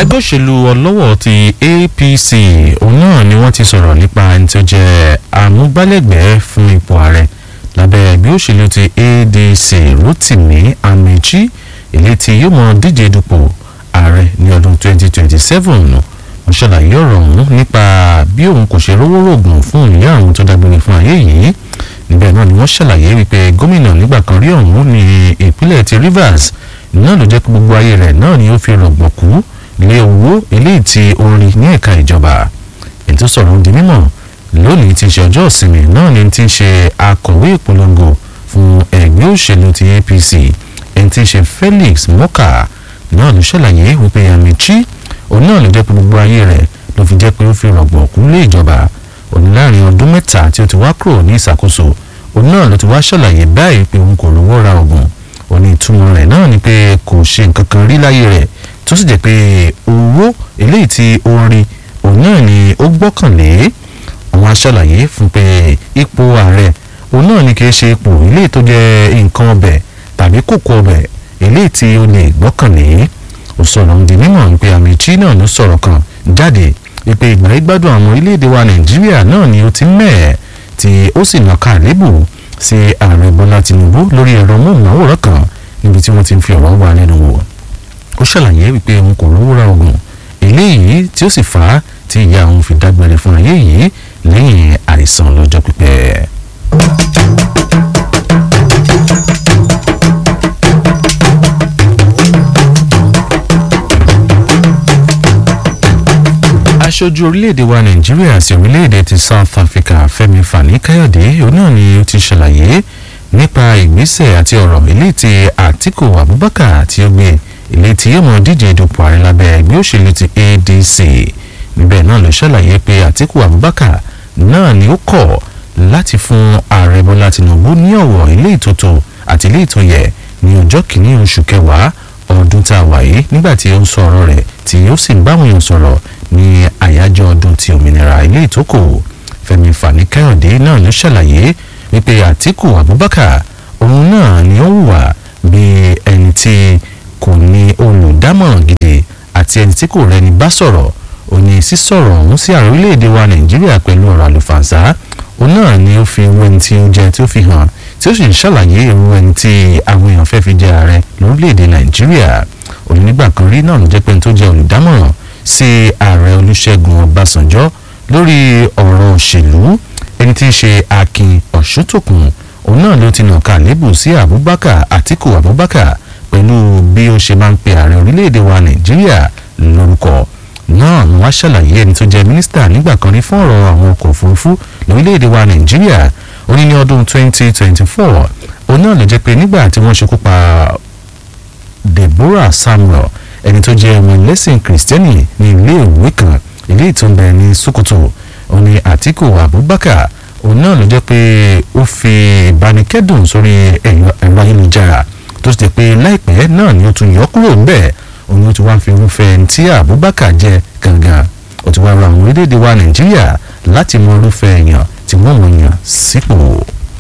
ẹgbẹ́ òṣèlú ọlọ́wọ́ ti APC òun náà ni wọ́n ti sọ̀rọ̀ nípa ẹni tó jẹ́ amúgbálẹ́gbẹ̀ẹ́ fún ipò ààrẹ lábẹ́ ẹgbẹ́ òṣèlú ti ADC Rotimi Amechi èyí tí yóò mọ díje dupò ààrẹ ní ọdún 2027 wọ́n ṣàlàyé ọ̀rọ̀ ọ̀hún nípa bí òun kò ṣe rówó rògùn fún ìyá àwọn tó dágbére fún ayé yìí níbẹ̀ náà ni wọ́n ṣàlàyé wípé gómìnà nígbà kan rí ọ̀hún ní ìpínlẹ̀ ti Rivers náà ló jẹ́ pé gbogbo ayé rẹ̀ náà ni ó fi rọ̀gbọ̀kú lé owó eléyìí tí ó ń rí ní ẹ̀ka ìjọba ètò sọ̀rọ̀ di mímọ̀ lónìí ti ṣe ọjọ́ ìsinmi náà ni ti ń ṣe akọ̀wé ìpolongo fún ẹgbẹ́ òṣèlú ti APC ẹni tí ń ṣe Felix Moka náà ló ṣàlàyé wípé Amechi òun náà ló jẹ́ pé gbogbo ayé rẹ̀ ló fi jẹ́ pé ó fi rọ̀gbọ̀kú lé ìjọba òun láàrin ọdún mẹ́ta tí ó ti wá kúrò ní ìṣàkóso òun náà ló ti wá ṣàlàyé báyìí pé òun kò rówó ra oògùn òun ní ìtumọ̀ rẹ̀ náà ni pé kò ṣe nǹkan kan rí láyé rẹ̀ tó sì jẹ́ pé owó eléyìí tí ó ń rí òun náà ni ó gbọ́kànlé àwọn aṣàlàyé fún pé ipò ààrẹ òun náà ni kì í ṣe ipò eléyìí tó jẹ́ nǹkan ọbẹ̀ tàbí kòkó ọbẹ̀ eléyìí tí ó lè gbọ́kànlé ó sọ̀rọ̀ ń di mímọ̀ pé Amechi náà ló sọ̀rọ̀ kan jáde wípé ìgbà ìgbádùn àwọn orílẹ̀-èdè wa Nàìjíríà náà ni ó ti mẹ́ẹ̀ tí ó sì nàka àlébù sí ààrẹ Bọ́lá Tinubu lórí ẹ̀rọ móhùnmáwòrán kan níbi tí wọ́n ti ń fi ọ̀rọ̀ wá lẹ́nu wò ó ṣàlàyé wípé òun kò rówó ra oògùn eléyìí tí ó sì fà á tí ìyá òun fi dágbére fún ayé yìí lẹ́yìn àìsàn lọ́jọ́ pípẹ́. aṣojú orílẹ̀-èdè wa nàìjíríà sí orílẹ̀-èdè ti south africa fẹ́mi fani káyọ̀dé òun náà ni ó ti ṣàlàyé nípa ìgbésẹ̀ àti ọ̀rọ̀ eléyìí tí àtíkù abubakar tí ó gbé ilé tí yóò mọ díje dupò ààrẹ lábẹ́ ẹgbẹ́ òṣèlú ti adc níbẹ̀ náà ló ṣàlàyé pé àtíkù abubakar náà ni ó kọ̀ láti fún ààrẹ bọ́lá tinubu ní ọ̀wọ̀ ilé ìtótó àti ilé ìtóyẹ ní ọjọ́ kìíní oṣù kẹwàá ọdún tá a wà yìí nígbà tí ó ń sọ ọ̀rọ̀ rẹ̀ tí ó sì ń báwọn èèyàn sọ̀rọ̀ ní àyájọ́ ọdún ti òmìnira ilé ìtókò fẹ́mi fani káyọ̀dé náà ló ṣàlàyé wípé àtíkù abubakar òun náà ni ó wà bí ẹni tí kò ní olùdámọ̀ràn gidi àti ẹni tí kò rẹni bá sọ̀rọ̀ ó ní sísọ̀rọ̀ ọ̀hún sí ààrẹ orílẹ̀-èdè wa nàìjíríà pẹ̀lú ọ̀rọ̀ àlùfànṣá òun náà ni ó fi owó ẹni tí ó jẹ tí ó fi hàn tí ó sì ń ṣàlàyé irú ẹni tí àwọn èèyàn fẹ́ fi jẹ ààrẹ lórílẹ̀-èdè nàìjíríà òun nígbà kan rí náà ló jẹ́ pé ẹni tó jẹ́ olùdámọ̀ràn sí ààrẹ olúṣẹ́gun ọbásanjọ́ lórí ọ̀rọ̀ òṣèlú ẹni tí í ṣe akin ọ̀ṣútòkùn òun náà ló ti nàka lébù sí abubakar àtíkù abubakar pẹ̀lú bí ó ṣe máa ń pe ààrẹ orílẹ̀-èdè wa nàìjíríà lórúkọ náà ni wọ́n ṣàlàyé ẹni tó jẹ́ mínísítà nígbà kan rí fún ọ̀rọ̀ àwọn ọkọ̀ òfurufú lórílẹ̀-èdè wa nàìjíríà ó ní ní ọdún 2024 òun náà ló jẹ́ pé nígbà tí wọ́n ṣekú pa Deborah Samuel ẹni tó jẹ́ ọmọ lẹ́sìn kìrìsìtẹ́nì ní ilé ìwé kan ilé ìtúnbẹ̀ ní Sokoto ó ní Àtíkù Abubakar òun náà ló jẹ́ pé ó fi ìbánikẹ́dùn sórí ẹ̀rọ ayélujára tó ti jẹ́ pé láìpẹ́ náà ni ó tún yọ kúrò ńbẹ̀ òun ló ti wá fi irúfẹ́ ẹni tí Abubakar jẹ́ gangan ó ti wá ra àwọn orílẹ̀-èdè wa Nàìjíríà láti mọ irúfẹ́ èèyàn tí wọ́n mọ̀ yàn sípò.